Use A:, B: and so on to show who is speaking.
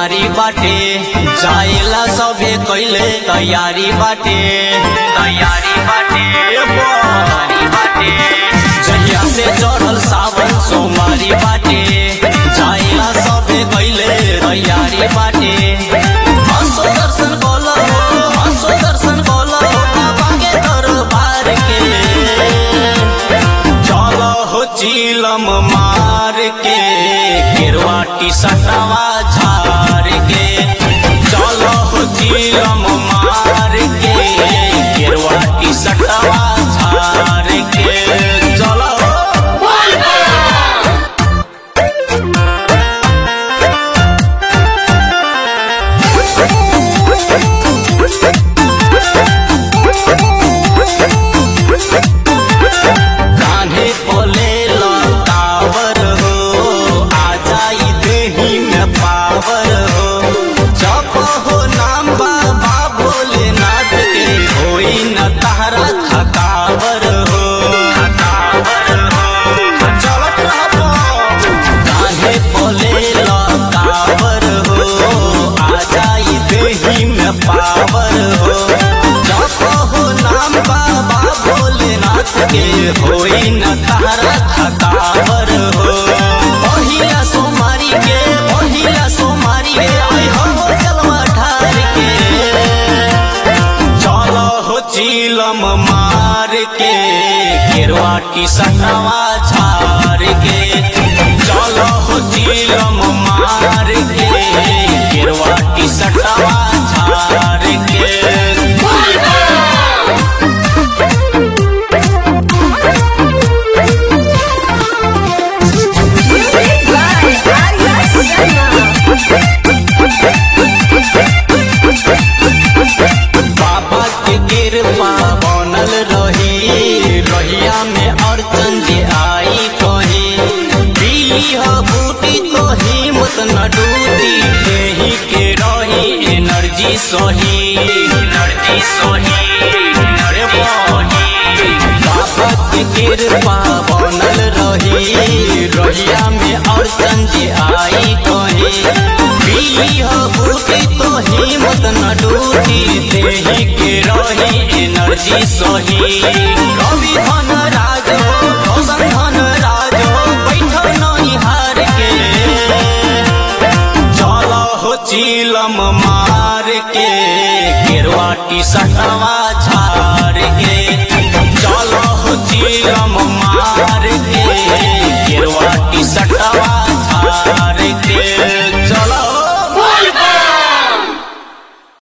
A: सोमारी बाटे जाएला सबे कैले तैयारी बाटे तैयारी बाटे तैयारी बाटे जहिया से चढ़ल सावन सोमारी बाटे जाएला सबे कैले तैयारी बाटे हंसो दर्शन बोलो हंसो दर्शन बोलो बाबा के दरबार के चलो हो चीलम मार के गिरवा टी सटवा झार के चलो हो चीलम मार के गिरवा टी सटवा झार के चलो कान्हे पोले लतावर हो आ जाई देही में पावर हो जप हो नाम बाबा भोलेनाथ के होई न तारा थकावर हो थकावर हो चलत रहबो कान्हे पोले लतावर हो आ जाई देही में पावर हो जप हो नाम बाबा भोलेनाथ के होई न तारा थकावर हो पहिला सोमारी के पहिला सोमारी के आई हो जलवा ठार के चलो हो चीलम मार के गिरवा की सटवा झार के चलो हो चीलम मार के गिरवा की सटवा झार के
B: Music by Arya Sharma.
A: बाबा के कृपा बनल रही रहिया में अड़चन जे आई कही पीली हो बूटी तो हिम्मत न डूटी देही के रही एनर्जी सही एनर्जी सही अरे बही बाबा के कृपा बनल रही रहिया में अड़चन जे आई कही पीली हो बूटी तो हिम्मत न डूटी देही के रही एनर्जी सही रवि धन राज हो रोशन धन राज हो बैठो नहीं हार के चलो हो चीलम मार के गिरवा टी सटवा झार के चलो हो चीलम मार के गिरवा टी सटवा